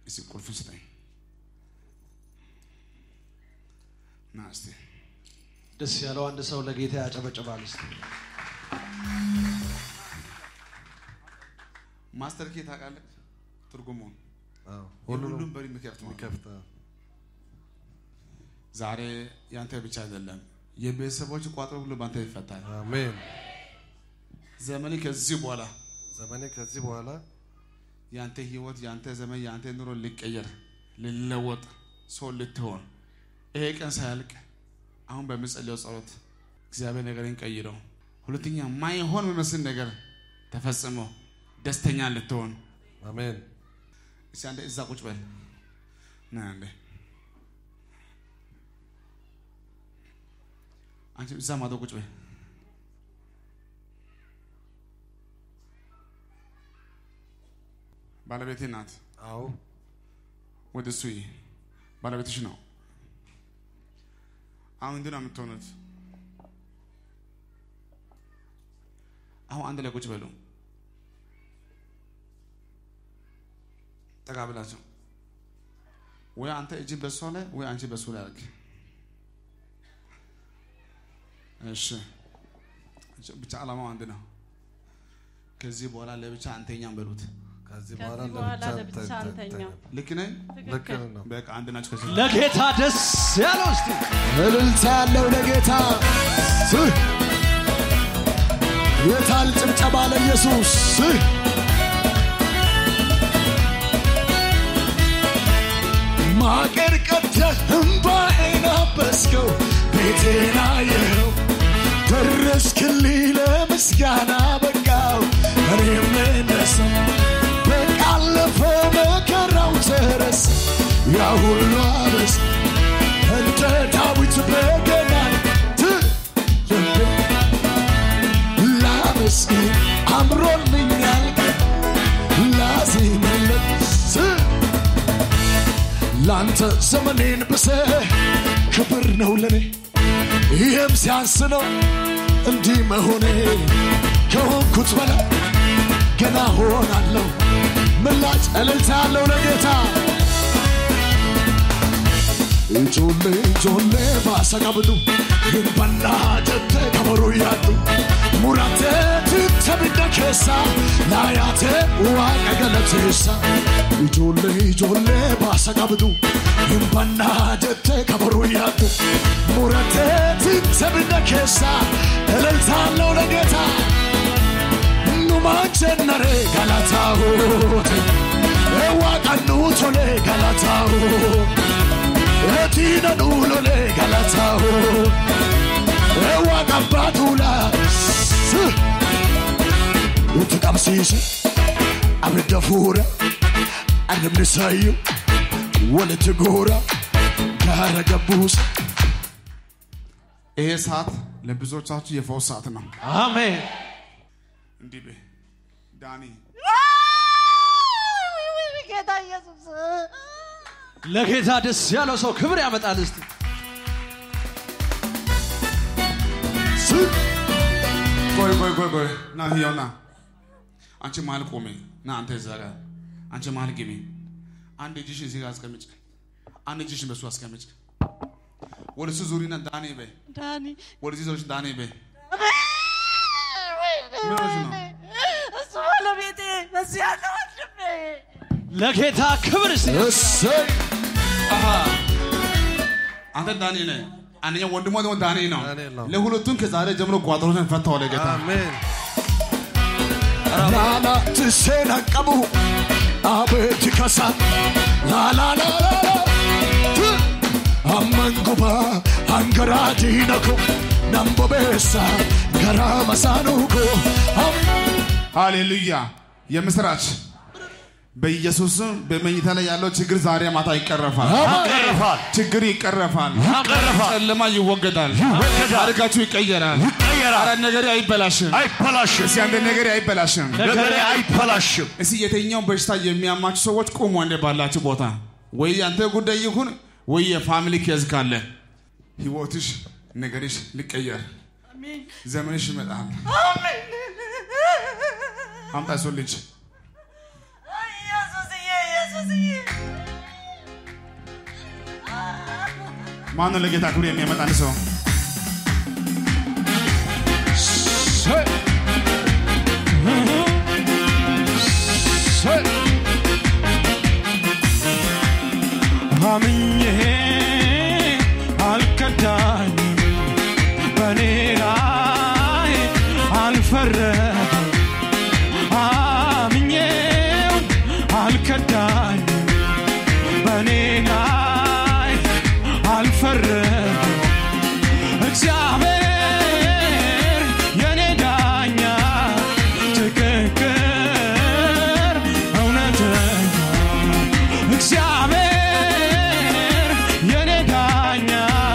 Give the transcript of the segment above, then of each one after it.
እስቲ ቁልፍ ስጠኝ ና እስቲ ደስ ያለው አንድ ሰው ለጌታ ያጨበጭባል። እስቲ ማስተር ኬ ታውቃለህ ትርጉሙን አዎ፣ ሁሉም ሁሉንም በር የሚከፍት ማለት ነው። የሚከፍት ዛሬ ያንተ ብቻ አይደለም የቤተሰቦች ቋጠሮ ሁሉ ባንተ ይፈታል አሜን። ዘመኔ ከዚህ በኋላ ዘመኔ ከዚህ በኋላ ያንተ ህይወት ያንተ ዘመን ያንተ ኑሮ ሊቀየር ሊለወጥ ሰው ልትሆን ይሄ ቀን ሳያልቅ አሁን በምጸልየው ጸሎት እግዚአብሔር ነገርን ቀይረው ሁለተኛ ማይሆን የሚመስል ነገር ተፈጽሞ ደስተኛ ልትሆን አሜን። እስቲ አንዴ እዛ ቁጭ በል ና አንዴ አንቺ እዛ ማዶ ቁጭ በል ባለቤቴ ናት አዎ ወደ እሱ ይህ ባለቤትሽ ነው አሁን እንዲህ ነው የምትሆኑት አሁን አንድ ላይ ቁጭ በሉ ጠጋ ብላችሁ ወይ አንተ እጅ በሷ ላይ ወይ አንቺ በሱ ላይ አድርግ እሺ ብቻ ዓላማው አንድ ነው ከዚህ በኋላ ለብቻ አንተኛም በሉት ከዚህ ከዚህ በኋላ በኋላ ለብቻ ለብቻ አንተ- አንተኛም። አንተ- ልክ ነኝ ልክ ነው። በቃ አንድ ናቸው ከዚህ ለጌታ ደስ ያለው እስቲ እልልታ ያለው ለጌታ ስህ የታል ጭብጨባ ለኢየሱስ ስህ ማቄን ቀደህ እምባዬን አበስከው ቤቴን አየኸው ደረስክልኝ ለምስጋና በቃው እኔም እነሰው በቃ አለፈ መከራው ተረሳ ያ ሁሉ አበስ እንደ ዳዊት በገናን ትልብ ላመስግን አምሮልኛል ላዜምለት ስ- ላንተ ዘመኔን ብሰ ክብር ነው ለኔ ይህም ሲያንስ ነው እንዲህ መሆኔ ከሆንኩት በላይ ገና ሆናለሁ ምላጭ እልልታ ያለው ለጌታ ijoollee ijoollee baasa qabdu hin bannaa jettee kabaruu yaaddu murattee titte bidda keessa laayaatee waaqa galateessa ijoollee ijoollee baasa qabdu hin bannaa jettee kabaruu yaaddu murattee titte bidda keessa እልልታለው ለጌታ numaan jennaree galataahote waaqannu tole galataahote Etina dulole galatao Ewa kabatula Uti kamsise Abidda fuura Arrabni sayyu Walitti goora Gaara gabbuusa ይሄ ሰዓት ለብዙዎቻችሁ የፈውስ ሰዓት ነው አሜን። እንዲህ በይ ዳኒ ጌታ ኢየሱስ ለጌታ ደስ ያለው ሰው ክብር ያመጣል። እስቲ ቆይ ቆይ ቆይ ቆይ ና ህያው ና አንቺ መሀል ቆሜ ና አንተ እዛ ጋር አንቺ መሀል ግቢ አንድ እጅሽን እዚህ ጋር አስቀምጭ አንድ እጅሽን በሱ አስቀምጭ ወደ እሱ ዙሪና ዳኔ በይ ዳኒ ወደዚህ ዞርሽ ዳኔ በይ ምን ሆነሽ ነው እሱ ባለቤቴ በዚህ ያለ ወንድሜ ለጌታ ክብር እስቲ እሰይ አሃ አንተ ዳኔ ነህ አንደኛው ወንድሟ ደግሞ ዳኔ ነው ዳንኤል ነው። ለሁለቱም ከዛሬ ጀምሮ ቋጠሮችን ፈታው ለጌታ አሜን። ላላ ትሴን አቀቡ አቤት ከሳ ላላላላ አመንጉባ አንገራ ዲነኮ ነምቦቤሳ ገራ መሳኑኮ ሃሌሉያ የምስራች በኢየሱስም በመኝታ ላይ ያለው ችግር ዛሬ ማታ ይቀረፋል ይቀርፋል። ችግር ይቀረፋል ይቀረፋል። ጨለማ ይወገዳል ይወገዳል። ታሪካችሁ ይቀየራል ይቀየራል። አረ ነገሬ አይበላሽም አይበላሽም። እስቲ አንድ ነገሬ አይበላሽም ነገሬ አይበላሽም። እስቲ የትኛው በሽታ የሚያማችሁ ሰዎች ቁሙ አንዴ ባላችሁ ቦታ ወይ ያንተ ጉዳይ ይሁን ወይ የፋሚሊ ኬዝ ካለ ህይወትሽ ነገርሽ ሊቀየር አሜን ዘመንሽ ይመጣል አሜን አምጣ እሱን ልጅ ኢየሱስዬ ኢየሱስዬ ማነው ለጌታ ክብር የሚያመጣ አንድ ሰው? አምኜ አልከዳኝም በኔ ላይ አልፈረደም አምኜው አልከዳኝም በኔ ላይ አልፈረደም እግዚአብሔር የኔ ዳኛ ትክክል እውነተኛ እግዚአብሔር የኔ ዳኛ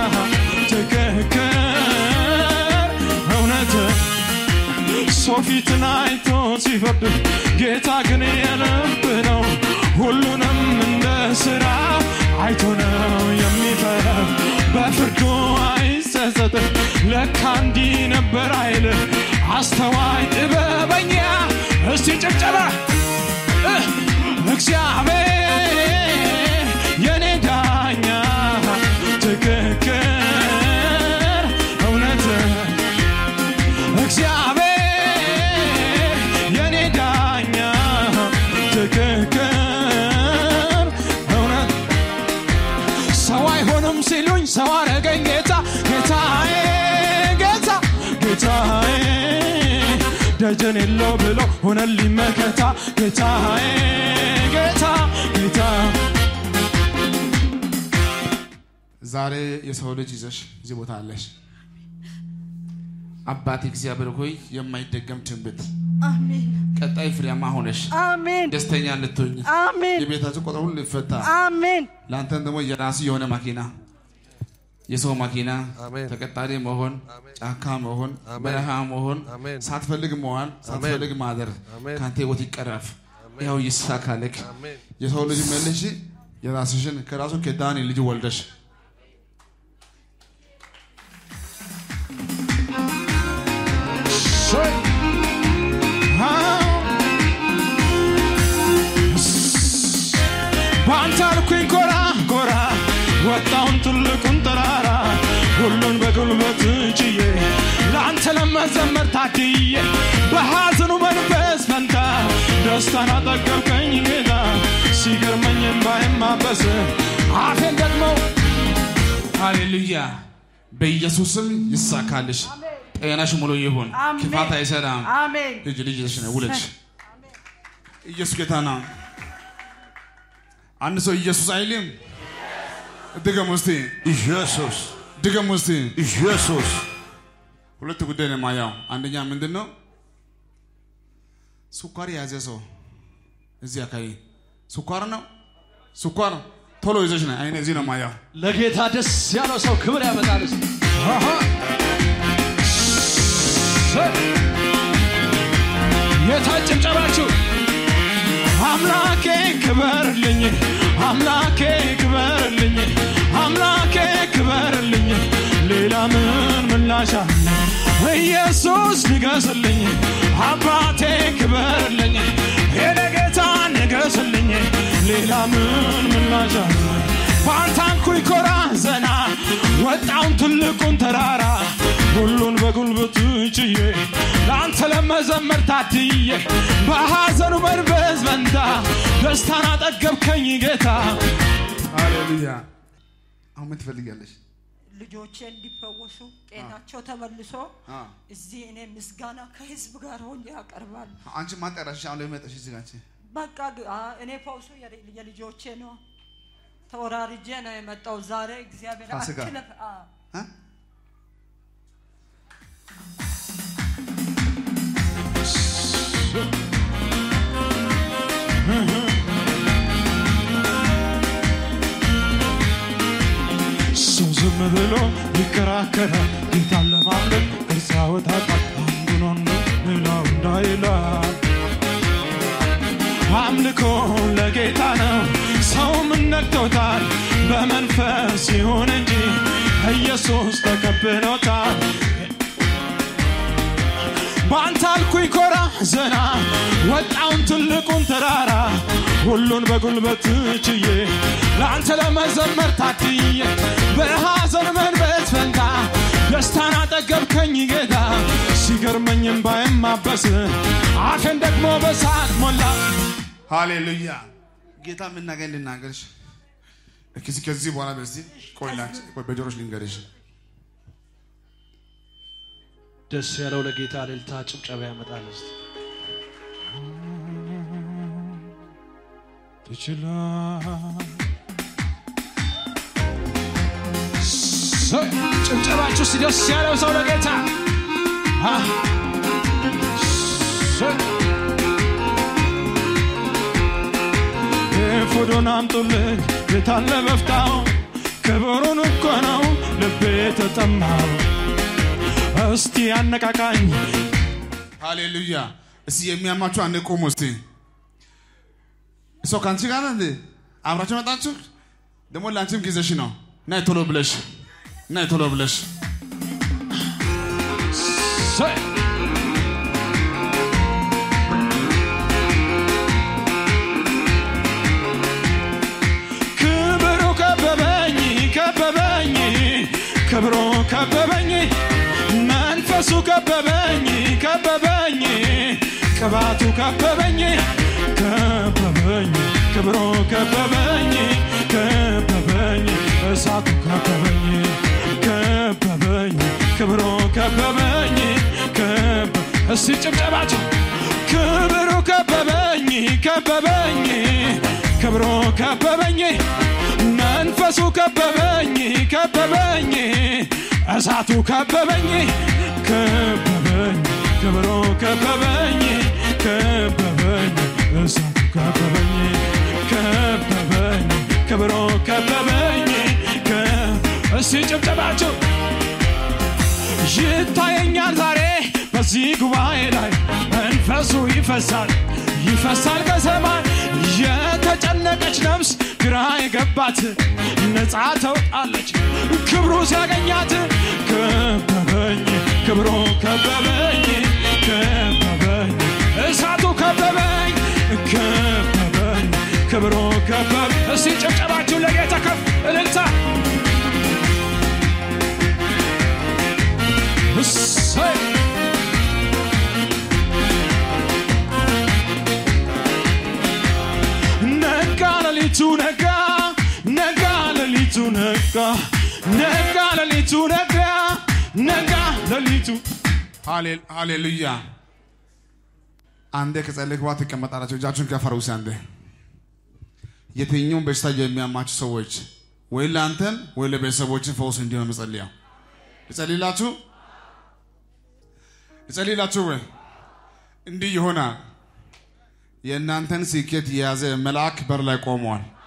ትክክል እውነት ሰው ፊትን አይቶ ሲፈርድ ጌታ ግን የልብ ነው ሁሉንም እንደ ሥራ አይቶ ነው የሚፈርድ በፍርዱ አይጸጸት ለካ እንዲህ ነበር አይል አስተዋይ ጥበበኛ እስቲ ጭብጨባ እህ! እግዚአብሔር የኔ ዳኛ ትክክል እውነት እግዚአብሔር የኔ ዳኛ ትክክል እውነት ሰው አይሆንም ሲሉኝ ሰው አረገኝ ጌታ ጌታዬ ጌታ ጌታዬ ደጀን የለው ብሎ ሆነልኝ መከታ ጌታዬ ጌታ ጌታ ዛሬ የሰው ልጅ ይዘሽ እዚህ ቦታ አለሽ። አባት እግዚአብሔር ሆይ የማይደገም ትንቢት አሜን ቀጣይ ፍሬያማ ሆነሽ አሜን ደስተኛ እንድትሆኝ አሜን የቤታችሁ ቁጥር ሁሉ ይፈታ። አሜን ለአንተም ደግሞ የራሱ የሆነ መኪና የሰው መኪና ተቀጣሪ መሆን፣ ጫካ መሆን፣ በረሃ መሆን፣ ሳትፈልግ መዋል፣ ሳትፈልግ ማደር ከአንተ ህይወት ይቀረፍ። ይኸው ይሳካልክ። የሰው ልጅ መልሽ የራስሽን ከራሱ ከዳኒ ልጅ ወልደሽ በአንተ አልኩኝ ጎራ ጎራ ወጣውን ትልቁን ተራራ ሁሉን በጉልበት ችዬ ለአንተ ለመዘመር ታድዬ በሐዘኑ መንፈስ ፈንታ ደስታን አጠገብከኝ ጌታ ሲገርመኝ ባይማበስ አፌን ደግሞ ሃሌሉያ። በኢየሱስም ይሳካልሽ። ጤናሽ ሙሉ ይሁን። አሜን። ክፋት አይሰራም። አሜን ልጅ ልጅ ልጅ ነው ውለጅ። ኢየሱስ ጌታ ነው። አንድ ሰው ኢየሱስ አይልም። ድገም ውስቲ ኢየሱስ ድገም ውስቲ። ኢየሱስ ሁለት ጉዳይ ነው የማየው። አንደኛ ምንድን ነው ስኳር የያዘ ሰው እዚህ አካባቢ ስኳር ነው ስኳር ቶሎ ይዘሽ ነው አይነ እዚህ ነው የማየው። ለጌታ ደስ ያለው ሰው ክብር ያመጣል። እስቲ የታጨብጨባችሁ አምላኬ ክበርልኝ አምላኬ ክበርልኝ አምላኬ ክበርልኝ ሌላ ምን ምላሽ አለ ኢየሱስ ንገስልኝ አባቴ ክበርልኝ የኔ ጌታ ንገስልኝ ሌላ ምን ምላሽ አለ ባንታንኩኝ ኮራ ዘና ወጣውን ትልቁን ተራራ ሁሉን በጉልበቱ ችዬ ለአንተ ለመዘመር ታድዬ በሐዘኑ መንፈስ በንታ ደስታን አጠገብከኝ ጌታ ሃሌሉያ። አሁን ምን ትፈልጊያለሽ? ልጆቼ እንዲፈወሱ ጤናቸው ተመልሶ አ እዚህ እኔ ምስጋና ከህዝብ ጋር ሆኜ ያቀርባሉ። አንቺ ማን ጠራሽ? አሁን ለምን መጣሽ እዚህ ጋር አንቺ? በቃ ግ- አ- እኔ ፈውሱ የል- የልጆቼ ነው። ተወራርጄ ነው የመጣው ዛሬ እግዚአብሔር ፋሲካ። አትለፍ አ፣ አ? ሰው ዝም ብሎ ይከራከራል ጌታን ለማምለክ ቅርጽ ያወጣጣል አንዱን አንዱ ሌላው እንዳይላል አምልኮ ለጌታ ነው ሰው ምን ነክቶታል በመንፈስ ይሁን እንጂ ኢየሱስ ተቀብሎታል በአንተ አልኩኝ ኮራ ዘና ወጣውን ትልቁን ተራራ ሁሉን በጉልበት ችዬ ለአንተ ለመዘመር ታድዬ በሐዘን መንበት ፈንታ ደስታን አጠገብከኝ ጌታ ሲገርመኝም ባይማበስ አፌን ደግሞ በሳቅ ሞላ ሃሌሉያ ጌታ የምናገኝ ልናገርሽ ከዚህ ከዚህ በኋላ በዚህ ቆይ ላንቺ ቆይ በጆሮሽ ልንገርሽ ደስ ያለው ለጌታ እልልታ ጭብጨባ ያመጣል። እስቲ ትችላል ሰ- ጭብጨባችሁ እስቲ ደስ ያለው ሰው ለጌታ አ፣ ሰ- ኤፉዱን አምጡልኝ የታለ በፍታው ክብሩን እኮ ነው ልቤ ተጠማው እስቲ አነቃቃኝ ሃሌሉያ እስቲ የሚያማችሁ አንድ ቁሙ እስቲ እሷ ከአንቺ ጋር ናት እንዴ አብራችሁ መጣችሁ ደግሞ ለአንቺም ጊዜሽ ነው ናይ ቶሎ ብለሽ ናይ ቶሎ ብለሽ ሰ- ክብሩ ከበበኝ ከበበኝ ክብሩ ከበበኝ መንፈሱ ከበበኝ ከበበኝ ቅባቱ ከበበኝ ከበበኝ ክብሩ ከበበኝ ከበበኝ እሳቱ ከበበኝ ከበበኝ ክብሩ ከበበኝ ከበ እስቲ ጭብጨባቸው ክብሩ ከበበኝ ከበበኝ ክብሩ ከበበኝ መንፈሱ ከበበኝ ከበበኝ እሳቱ ከበበኝ ከበበኝ ክብሩ ከበበኝ ከበበኝ እሳቱ ከበበኝ ከበበኝ ክብሩ ከበበኝ ከ- እስቲ ጭብጨባቸው ይታየኛል ዛሬ በዚህ ጉባኤ ላይ መንፈሱ ይፈሳል ይፈሳል ከሰማይ የተጨነቀች ነፍስ ግራ የገባት ነፃ ተውጣለች ክብሩ ሲያገኛት ከበበኝ ክብሩ ከበበኝ ከበበኝ እሳቱ ከበበኝ ከበበኝ ክብሩ ከበበኝ እስቲ ጨብጨባችሁ ለጌታ ከፍ እልልታ እሰይ ነጋ ሌሊቱ ነጋ ነጋ ሌሊቱ ነጋ ነጋ ሌሊቱ ነጋ ነጋ ሌሊቱ ሃሌ- ሃሌሉያ አንዴ ከጸለይክ በኋላ ትቀመጣላችሁ እጃችሁን ከፍ አድርጉ እስኪ አንዴ የትኛውን በሽታ የሚያማችሁ ሰዎች ወይ ለአንተን ወይ ለቤተሰቦችን ፈውስ እንዲሆን መጸልያው ልጸልይላችሁ ልጸልይላችሁ ወይ እንዲህ ይሆናል የእናንተን ስኬት የያዘ መልአክ በር ላይ ቆመዋል